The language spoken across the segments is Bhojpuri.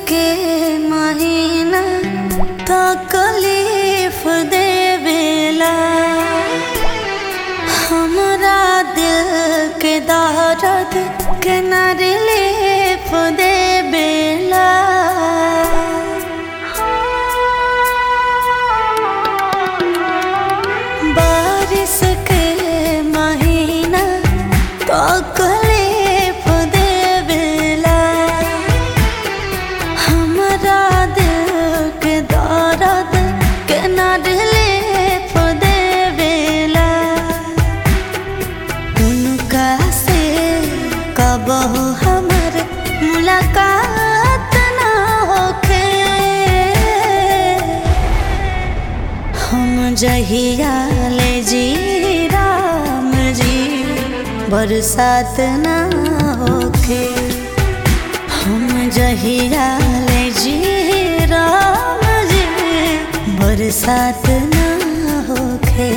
के महीना तकलीफ देवेला हमरा दिल के दर्द के न रिलीफ देवेला बारिश के महीना तकलीफ देवेला हमरा दिल के दर्द के न रिलीफ देवेला उनका से कबहू हमर मुलाकात ना होखे हम जहिया ले जी राम जी बरसात ना होखे हम जहिया ले जी राम जी बरसात ना होखे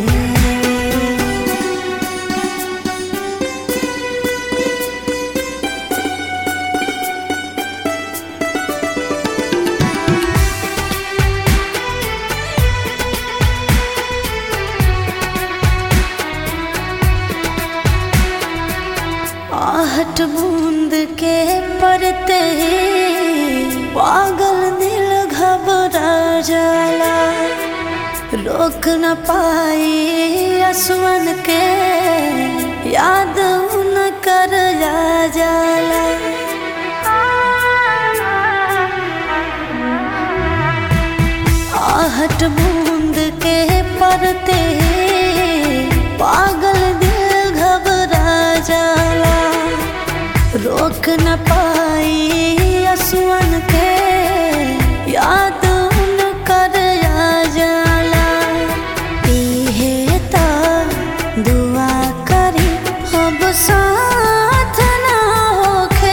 आहट बूंद के पड़ते ही पागल दिल घबरा जाला रोक न पाई असवन के याद उन कर जा जाला आहट बूंद के पड़ते ही पागल दिल घबरा जाला रोक न पाई असुअन के याद उन कर आ जाला इहे ता दुआ करी अब साथ ना होखे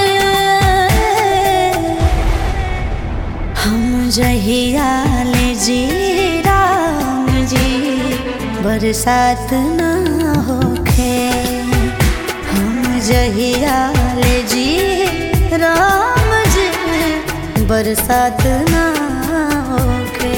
हम जहिया ले जी राम जी बरसात ना होखे हम जहिया ले जी राम जी बरसात ना होखे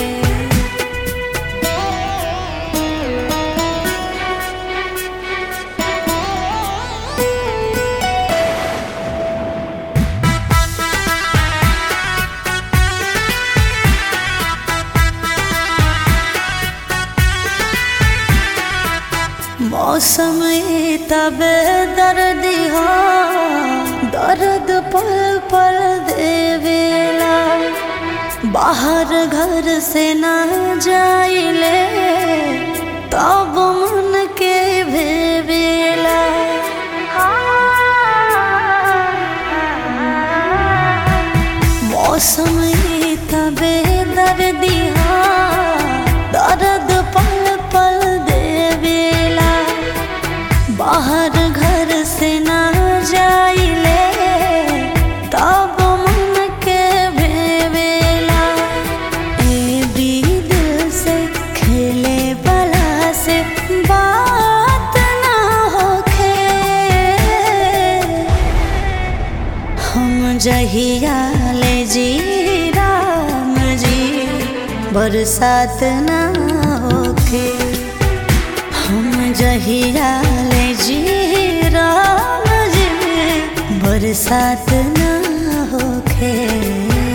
मौसम तब दर्द हो दर्द पल पल देवेला बाहर घर से ना जाइले तब मन के भेवेला मौसम तबे दर्दी दर्द पल पल देवेला बाहर घर से ना जाइले तब मन के भेवेला ए भी दिल से खेले बला से बात ना होखे हम जहिया ले जी राम जी बरसात ना होखे हम जहिया ले जी राम जी बरसात ना होखे